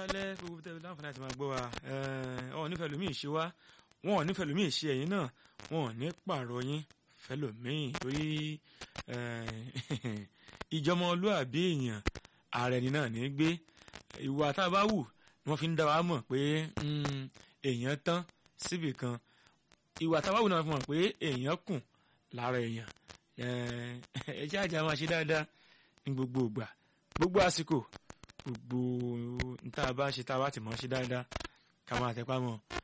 aṣálẹ́ gbogbo tẹ́lẹ̀ láǹfààní àti máa gbọ́ wa ọ̀ nífẹ̀ẹ́ lómi ìṣe wa wọn ò nífẹ̀ẹ́ lómi ìṣe ẹ̀yìn náà wọn ò ní pààrọ̀ yín fẹ́lòmíì torí ìjọmọlúàbí èèyàn ààrẹ ni náà ní gbé ìwà tá a bá wù ni wọ́n fi ń dá wa mọ̀ pé èèyàn tán síbì kan ìwà tá a bá wù náà fi mọ̀ pé èèyàn kùn lára èèyàn ẹ jẹ́ àjà máa ṣe dáadáa ní gbogbo ìgbà gbogbo àsìkò gbogbo níta bá ṣe tá a bá ti mọ̀ ṣe dáadáa ká máa tẹpá mọ́